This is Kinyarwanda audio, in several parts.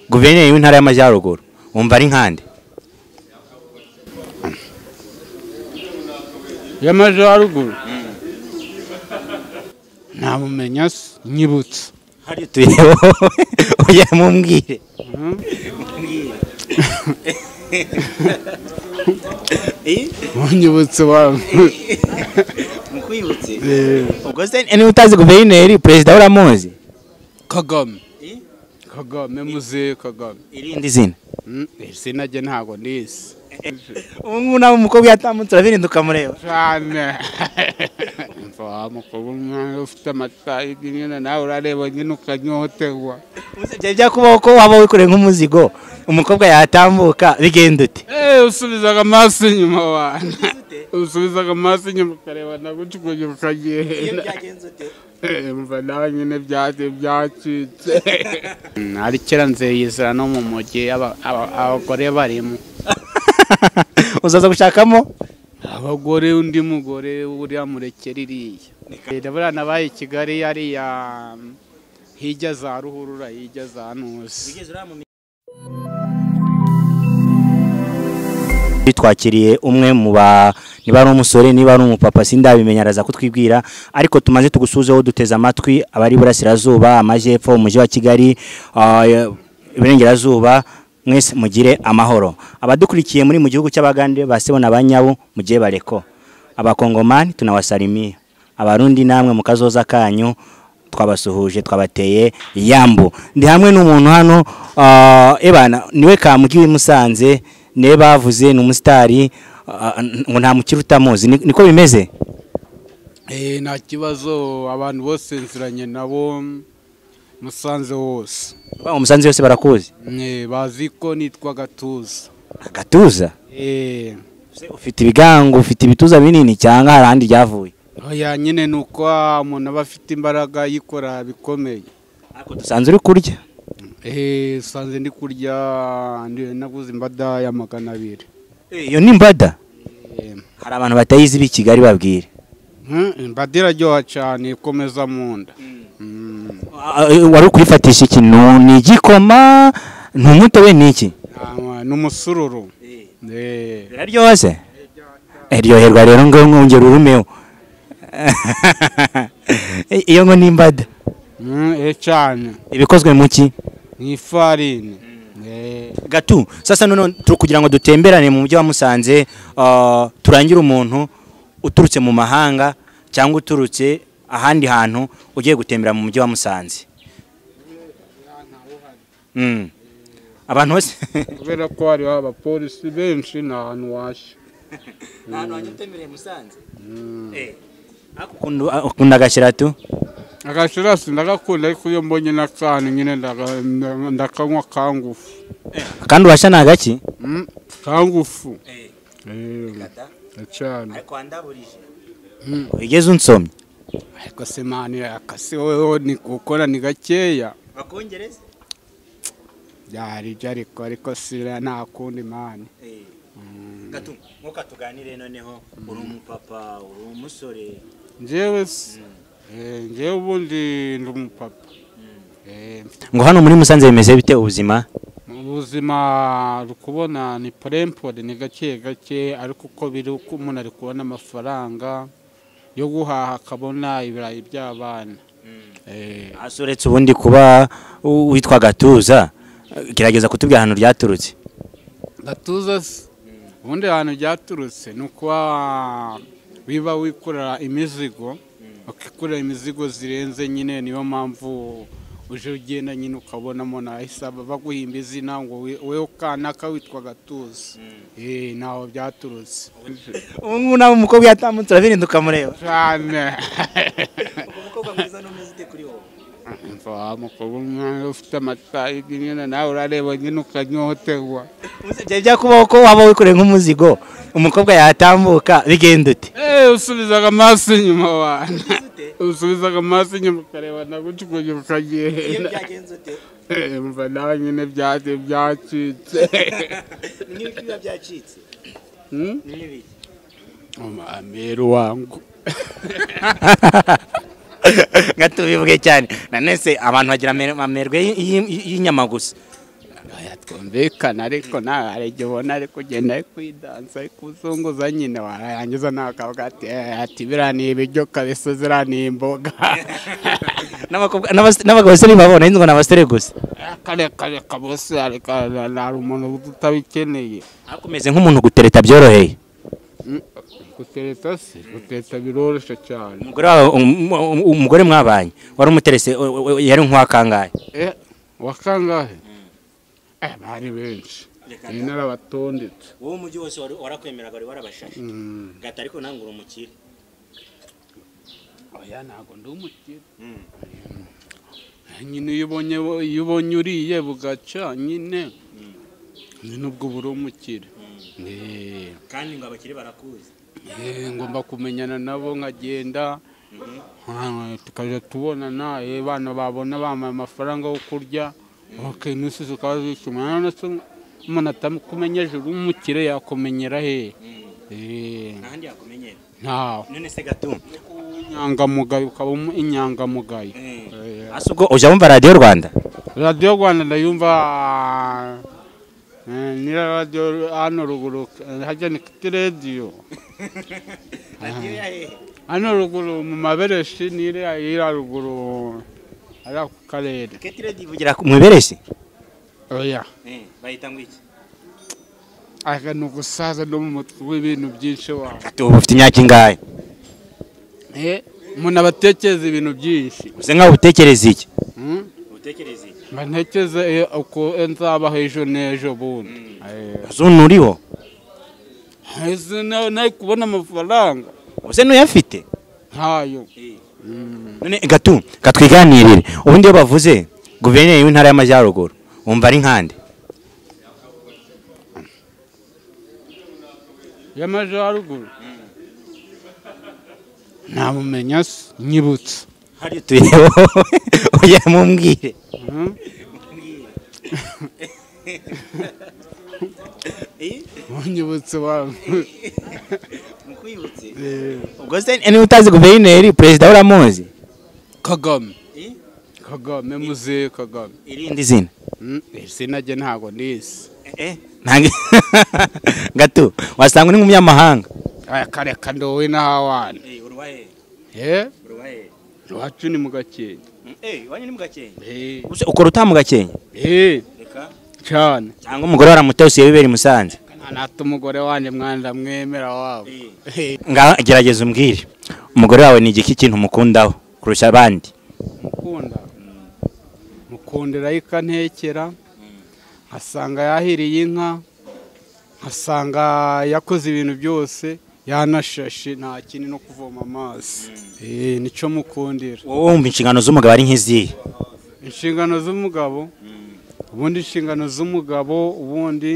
guverineri w'intara y'amajyaruguru wumva ari nkande y'amajyaruguru ntamumenya se nyibutse hariya utuye wowe ujya mumbwire unyibutse wangu mukwibutse ubwo se niba utazi guverineri perezida uramuzi kagame kagame muzehe kagame irindi zina Mm, iri zina rye ntabwo nizi ubu ngubu nawe umukobwa yatamutse urabirinda ukamureba cyane umva wa mukobwa umwana ufite amata nyine nawe urareba nyine ukanyohoterwa Ubuze byari byakubaho ko waba wikoreye nk'umuzigo umukobwa yatambuka bigenda ute Eh, usubizaga amaso inyuma wana usubizaga amaso inyuma ukarebana gutyo ukuntu ukagenda Eh, umva nawe nyine byagiye byacitse Mm, ari kera nzeyizira no mu mujyi aba- aba- abagore barimo uzaza gushakamo abagore undi mugore uriya murekera iriya ndabona nabaye i kigali yariya hirya za ruhurura hirya za ntuzi twakiriye umwe mu ba niba ari umusore niba ari umupapa sindabimenya araza kutwibwira ariko tumaze tugusuzeho duteze amatwi abari burasirazuba amajyepfo umujyi wa kigali ah, iburengerazuba mwese mugire amahoro abadukurikiye muri mu gihugu cy'abagande ba sebona ba nyabo mugiye bareko abakongomani tunawasalimiya abarundi namwe mu kazoza kanyu twabasuhuje twabateye yambu ndi hamwe n'umuntu hano ah, ebana niwe kamugiwe musanze niwe bavuze ni umusitari ah, ngo nta mukiri utamuzi Ni- niko bimeze Eh, nta kibazo abantu bose nziranye nabo musanze wose ba umusanze yose barakuzi Eh, bazi ko nitwa gatuza agatuza Eh, Se ufite ibigango ufite ibituza binini cyangwa hari ahandi ryavuye oya nyine ni uko ah, umuntu aba afite imbaraga yikora bikomeye ariko dusanze uri kurya Eh, usanze ndi kurya ndi- naguze imbada ya magana abiri Eh, iyo ni imbada Eh, hari abantu batayizi b'i kigali babwire hmm, imbada iraryoha cyane ikomeza mu nda Mm. Ah, eh, wari ukuyifatisha ikintu ni igikoma ni umutobe ni iki Ah, ni umusururu Eh. biraryoze iryoherwa rero ngo mwongere urumeho I- iyo ngo n'imbada Mm, eh, cyane ibikozwe mu ki ni ifarini Eh. gatu sasa none turi kugira ngo dutemberane mu mujyi wa musanze ah, turangire umuntu uturutse mu mahanga cyangwa uturutse ahandi hantu ugiye gutembera mu mujyi wa musanze Mm. abantu bose kubera ko hariho abapolisi benshi ni ahantu washya ahantu hanyu utemereye musanze ukunda agashyira tu agashirasi ndagakunda ariko iyo mbonye n'akantu nyine ndaga- nda- ndakanywa kangufu kandi urashya ni agaki Mm, kangufu Eh, cyane Mm. ugeze unsomye ariko se mani akase wowe ni gukora ni gakeya byari ibyo ariko ariko sira nta kundi mani gato nkuko tuganire noneho uri umupapa uri umusore njyewe se Eh, njyewe ubundi ndi umupapa Eh, ngo hano muri musanze bimeze bite ubuzima mu buzima uri kubona ni porempore ni gake gake ariko uko biri uko umuntu ari kubona amafaranga yo guhaha akabona ibirayi by'abana Eh, hasi uretse ubundi kuba u- witwa gatuza gerageza kutubwira ahantu ryaturutse gatuza se ubundi ahantu byaturutse ni ukuba wiba wikorera imizigo ukikorera imizigo zirenze nyine niyo mpamvu uje ugenda nyine ukabonamo nahisaba baguhimba izina ngo we- weho kana kawitwa gatuza Eh, ntaho byaturutse ubu ngubu nawe umukobwa yatamutse urabirinda ukamureba cyane umukobwa mwiza n'umeze ute kuri wowe umva wa mukobwa umwana ufite amata nyine nawe urareba nyine ukanyohoterwa Ubuse byari byakubaho ko waba wikoreye nk'umuzigo umukobwa yatambuka bigenda ute Eh, usubizaga amaso inyuma wana usubizaga amaso inyuma ukarebana gutyo ukuntu ukagenda Eh, umva nawe nyine byagiye byacitse Hmm? umamero wangu nka tubivuge cyane nanone se abantu bagira amer- amerwe y- y- y'inyama gusa twumvikana ariko nta hari igihe ubona ari kugenda ari kwidanza ari kuzunguza nyine warangiza nakavuga ati "Eh, ati biriya ni ibiryo kabisa ziriya ni imboga N'abakobwa- n'abas- n'abagabo se ntibabona ahitwa ni abasore gusa kare kare kabose ariko hari umuntu utabikeneye ariko umeze nk'umuntu gutereta byoroheye Mm, gutereta se gutereta biroroshye cyane umugore wawe um- um- umugore mwabanye wari umuterese o- o- o- yari nk'uwakangaye Eh, wakangahe Eh, bari benshi nari narabatondetse wowe umujyi wose warakwemeraga wari warabashashe Mm. gata ariko ntabwo uri umukire oya ntabwo ndi umukire nyine iyo ubonye iyo ubonye uriye bugaca nyine nyine ubwo buri umukire Eh, kandi ngo abakire barakuzi eh, ngomba kumenyana nabo nkagenda Ah, tukajya tubonana eh, bana babona bampaye amafaranga yo kurya okay n'isi zikaba zishima none se umuntu atakumenya ejuru umukire yakumenyera hehe Eh, ahandi yakumenyera ntawe none se gatu inyangamugayo ukaba umu- inyangamugayo Eh. ase ubwo ujya wumva radiyo rwanda radiyo rwanda ndayumva eh, ni radiyo hano ruguru eh, hajya ni kiti radiyo hano ruguru mu mabereshi ni iriya iriya ruguru ari ako karere keti radiyo ivugira mu iberesi oya bayita ngo iki aka ni ugusaza no mu mutwe w'ibintu byinshi wawe gatu ubu ufite imyaka ingahe Eh, umuntu abatekereza ibintu byinshi usa nkaho utekereza iki Mm? utekereza iki mba ntekereza eh, uko nzabaho ejo n'ejo bundi Eh, zuntu uriho ese nawe nari kubona amafaranga usa n'uyafite ntayo none gatu katwiganirire ubundi iyo bavuze guverineri w'intara y'amajyaruguru wumva ari nkande y'amajyaruguru ntamumenya se nyibutse hari tuye oya mumbwire Mhm. wanyibutse wangu ubwo se niba utazi guverineri perezida uramuzi kagame kagame muzehe kagame irindi zina Mm, izina rye ntabwo nizi Ntange- gatu wasanga uri nk'umunyamahanga aya kareka ndowe n'ahawana ye iwacu ni mu gakenke Eh, Ubuse ukora utaha mu gakenke eh, cyane cyangwa umugore waramutose bibera i musanze nta umugore wanjye mwana mwemera wabo Eh, ngaho gerageza umbwire umugore wawe ni igiki kintu umukundaho kurusha abandi mukunda mukundira ikantekera nkasanga yahiriye inka nkasanga yakoze ibintu byose yanashashe nta kindi no kuvoma amazi Eh, nicyo mukundira wowe wumva inshingano z'umugabo ari nk'izihe inshingano z'umugabo ubundi inshingano z'umugabo ubundi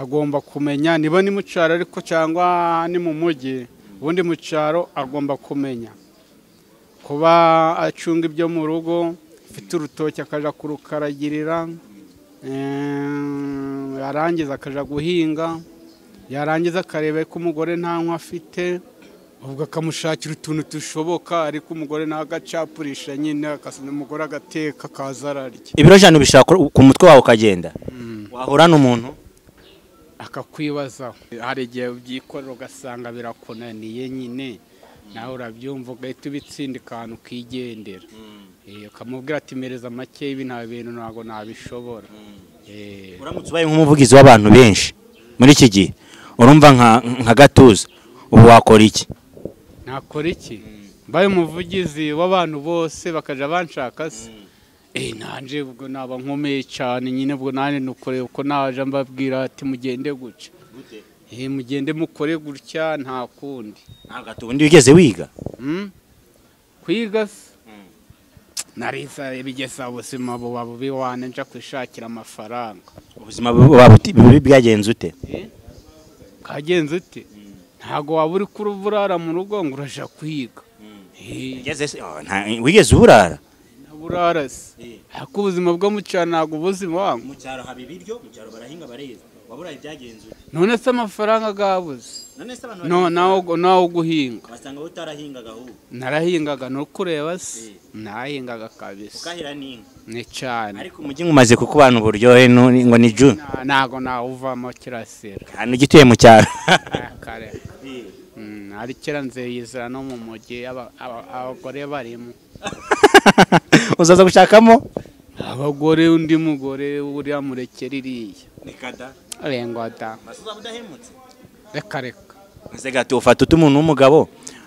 agomba kumenya niba ni mu cyaro ariko cyangwa ni mu mujyi ubundi mu cyaro agomba kumenya kuba acunga ibyo mu rugo afite urutoki akajya kurukaragirira eh, yarangiza akajya guhinga yarangiza akareba ko umugore nta nkwa afite ubwo akamushakira utuntu dushoboka ariko umugore nagacapurisha nyine akasa- umugore agateka akaza ararya ibiro jana ubishaka ku mutwe wawe ukagenda wahura n'umuntu akakwibazaho hari igihe ubyikorera ugasanga birakunaniye nyine nawe urabyumva ugahita ubitsindika ahantu ukigendera Eh, ukamubwira ati mereza make ibi nta bintu ntabwo nabishobora Eh, uramutse ubaye nk'umuvugizi w'abantu benshi muri iki gihe urumva nka- nka gatuza ubu wakora iki nakora iki mbaye umuvugizi w'abantu bose bakajya banshaka se Eh, nanje ubwo naba nkomeye cyane nyine ubwo nanjye nukoreye uko naje mbabwira ati mugende gutya Eh, mugende mukore gutya nta kundi ntabwo ati ubundi wigeze wiga Mm? kwiga se narisa ibigeza ubuzima buba bubi wane nja kwishakira amafaranga ubuzima bu- waba uti- bu- bwagenze ute kagenze ute ntago waba uri kuri burara mu rugo ngo uraja kwiga Eh, Wigeze se- oh, nta- wigeze uburara na burara se ariko ubuzima bwo mu cyaro ntabwo ubuzima wangu mu cyaro haba ibiryo mu cyaro barahinga bareza waburaye byagenze ute none se amafaranga gabuze none se abantu no nawo nawo guhinga basanga wowe utarahingaga ahubwo narahingaga no kureba se nahingaga kabisa ukahira n'inka ni cyane ariko umujyi mumaze kukubana uburyohe nu- ngo ni ju Na- ntago nawuvamo kirasira hano gituye mu cyaro kare Mm, ari kera nze yizera no mu mujyi aba- aba- abagore barimo uzaza gushakamo abagore undi mugore uriya murekera iriya rengota reka reka Maze gato ufata utu umuntu w'umugabo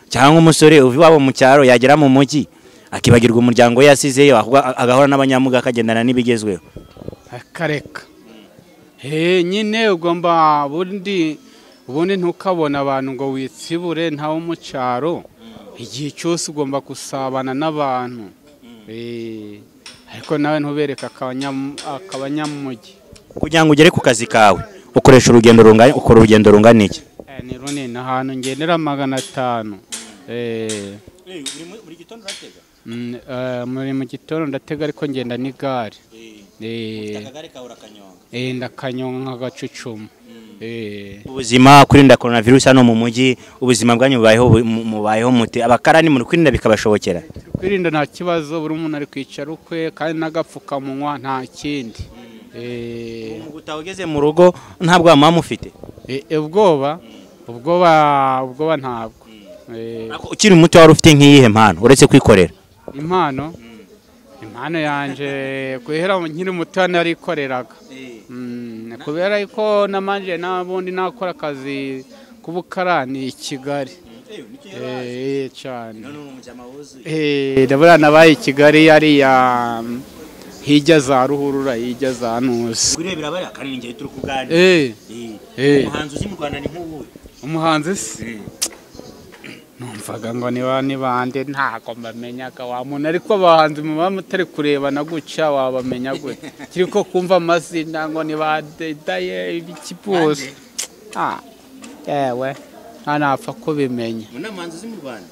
cyangwa umusore uva iwabo mu cyaro yagera mu mujyi akibagirwa umuryango we yasizeyo ahubwo a- agahora n'abanyamuga akagendana n'ibigezweho reka reka he nyine ugomba bundi ubundi ntukabona abantu ngo witsibure ntawo mu cyaro igihe cyose ugomba gusabana n'abantu Eh, ariko nawe ntubereke akabanyam- akabanyamujyi kugira ngo ugere ku kazi kawe ukoresha urugendo rungana ukora urugendo rungana iki Eh, ni runini ahantu ngendera magana atanu Eh, mm, eh, muri mu gitondo ndatega ariko ngenda n'igare Eh, eh, ndakanyonga nk'agacucuma Eh, ubuzima kwirinda korona virusi hano mu mujyi ubuzima bwanyu bubayeho bu- mu- mubayeho mute abakarani muri kwirinda bikabashobokera kwirinda nta kibazo buri umuntu ari kwicara ukwe kandi n'agapfukamunwa nta kindi Eh, ubu utageze mu rugo nta bwama mufite eh, eh, ubwoba ubwoba ubwoba ntabwo Eh, Ariko ukiri muto wari ufite nk'iyihe mpano uretse kwikorera impano impano yanjye guhera nkiri muto narikoreraga Mm, kubera ko namanje n'abundi nakora akazi k'ubukarani i kigali Eh, eh, cyane Eh, ndabona nabaye i kigali yariya mm, hirya za ruhurura hirya za ntuzi urebera bariya kanini igihe turi kuganira Eh, eh, umuhanzi uzi mu rwanda ni nk'uwuhe umuhanzi se numvaga ngo niba nibande ntago mbamenyaga wa muntu ariko abahanzi muba mutari kurebana guca wabamenya gute kiri ko kumva amazina ngo nibadedaye ibiki byose Ah, yewe nta napfa kubimenya mu n'amuhanzi uzi mu rwanda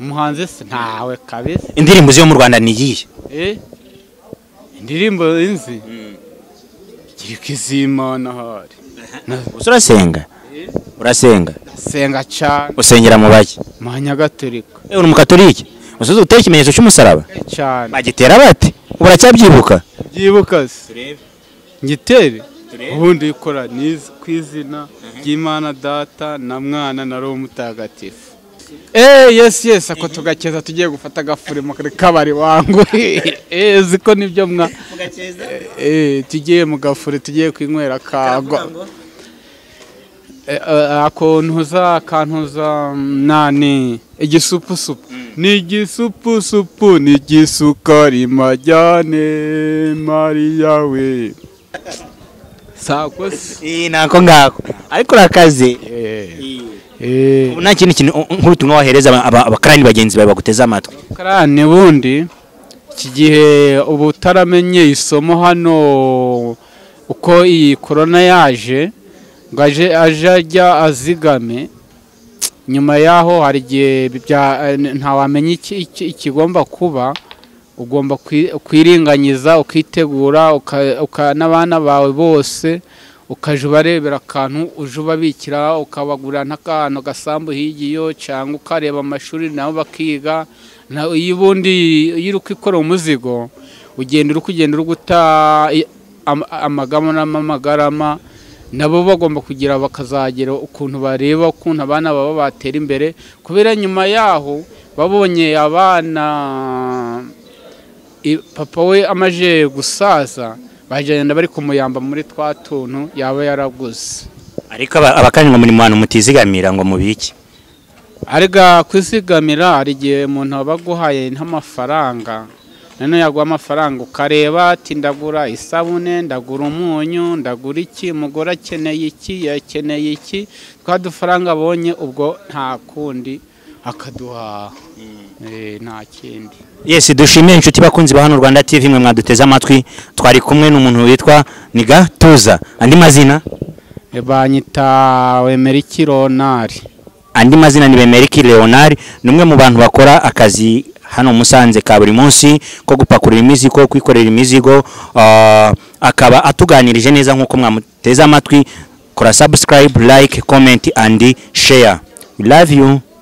umuhanzi se ntawe kabisa indirimbo zo mu rwanda ni iyihe Eh, indirimbo nzi kiri kizimana hari gusa urasenga urasenga senga cyane usengera mu baki manyagatolika ewe uri umukatolike usoza uteye ikimenyetso cy'umusaraba cyane bagitera bate uracyabyibuka byibuka se ngitere ubundi ikora niz- ku izina ry'imana data na mwana na roho mutagatifu eee yesi yesi ako tugakeza tugiye gufata agafurimo kari kabari wangu eee ziko nibyo mwa eee tugiye mu gafure tugiye kwinywera kagwa Eh, eh, ako ntuza akantuza mm, nani igisupusupu ni igisupusupu ni igisukari majyane mariya we sako se nako ngako ariko urakaze Eh, nta kindi kintu u- nk'ubutumwa wahereza aba- aba- abakarani bagenzi bawe baguteze amatwi karani bundi iki gihe uba utaramenye isomo hano uko iyi korona yaje ngo aje aje ajya azigame nyuma yaho hari igihe bya- ntawamenya iki- iki- ikigomba kuba ugomba kwi- kwiringanyiza ukitegura uka- uka- n'abana bawe bose ukajya ubarebera akantu uje ubabikira ukabagurira nk'akantu gasambu higiyo cyangwa ukareba amashuri nabo bakiga na- iyo ubundi iyo uri kwikora umuzigo ugenda uri kugenda uri guta i- am- amagamo n'amagarama nabo bagomba kugira bakazagera ukuntu bareba ukuntu abana baba batera imbere kubera nyuma yaho babonye abana i- papa we amaze gusaza bagenda bari kumuyamba muri twa tuntu yaba yaraguze ariko aba- abakarani ngo muri mu bantu mutizigamira ngo mubiki arega kwizigamira hari igihe umuntu aba aguhaye nk'amafaranga noneho yaguha amafaranga ukareba ati ndagura isabune ndagura umunyu ndagura iki umugore akeneye iki yakeneye iki twa dufaranga abonye ubwo nta kundi akaduhaha Eh, nta kindi Yes, dushimiye inshuti bakunzi ba hano Rwanda TV mwe mwaduteze amatwi. Twari kumwe n'umuntu witwa Nigatuza. Andi mazina? Eh, banyita wemeriki ronari Andi mazina ni Bemeriki Leonard, ni umwe mu bantu bakora akazi hano Musanze ka buri munsi ko gupakurura imizigo, kwikorera imizigo, ah, akaba atuganirije neza nk'uko mwamuteze amatwi. Kora subscribe, like, comment and share. We love you.